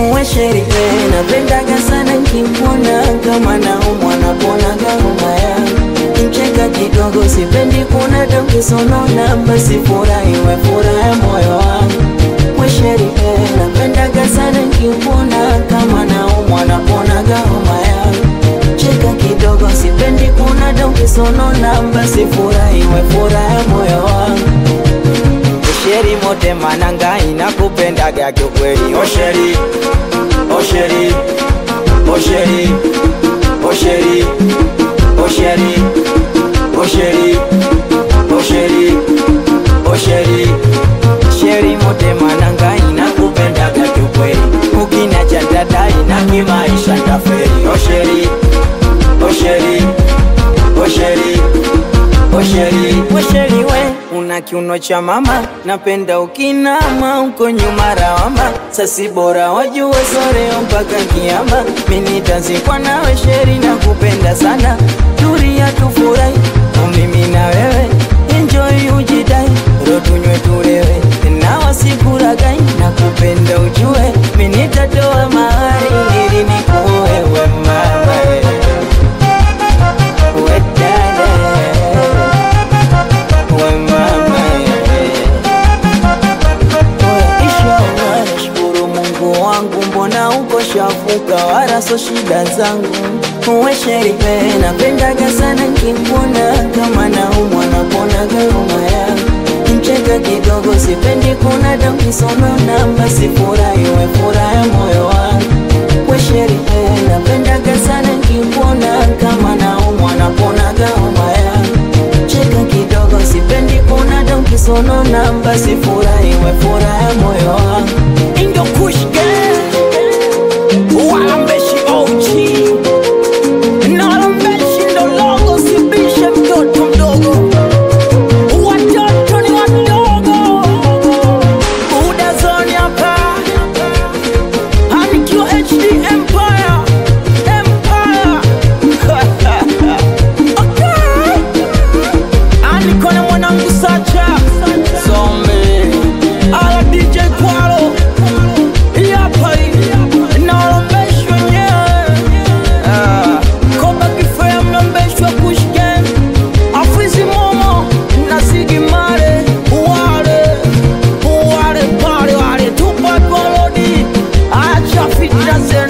uwe sherehe napendaga sana nkimwona kama naumwa naponaga homa yangu mcheka kidogo sipendi kuna dokisonona basi furahi we furaha moyo wangu uwe sherehe napendaga sana nkimwona kama naumwa naponaga homa yangu cheka kidogo sipendi kuna dokisonona basi furahi we furaha moyo wangu Osheri mote mananga inakupendaga kiukweli Osheri, Osheri, Osheri, Osheri, Osheri, Osheri, Osheri, Osheri Sheri mote mananga inakupendaga kiukweli Ukiniacha dada ina kimaisha taferi Osheri, Osheri, Osheri, Osheri, Osheri we una kiuno cha mama, napenda ukinama uko nyuma rawama, sasi bora wajue soreo mpaka kiama, mimi nitazikwa nawe sheri na kupenda sana, turia tufurahi mimi na wewe, enjoy ujidai, ro tunywe tulewe, na wasikuragai na kupenda ujue, mimi nitatoa mahari ili nikuoe we mama we dada we mama Inshallah nashukuru Mungu wangu, mbona uko shafuka, wala so shida zangu. Uwe sherehe, napendaga sana nkimwona, kama naumwa naponaga homa yangu. Mcheka kidogo, sipendi kuna dokisonona, basi furahi we furaha moyo wangu. Uwe sherehe, napendaga sana nkimwona, kama naumwa naponaga homa yangu cheka kidogo, sipendi kuna dokisonona, basi furahi we furaha moyo wangu. Indo Kush Gang Walambeshi OG Na walambeshi ndo logo Sibishe mtoto mdogo Watoto ni wadogo Buda zone hapa Hanikiwa HD Empire Empire Okay Aniko na mwanangu Sacha Zombie Ala DJ Kwalo Hii hapa hii Naolombeshwa wenyewe Ah, Koba kifea mlombeshwa Kush Gang Afizi Momo na Ziggy Marley Wale Wale pale wale Tupac Walodi Acha fitna zenu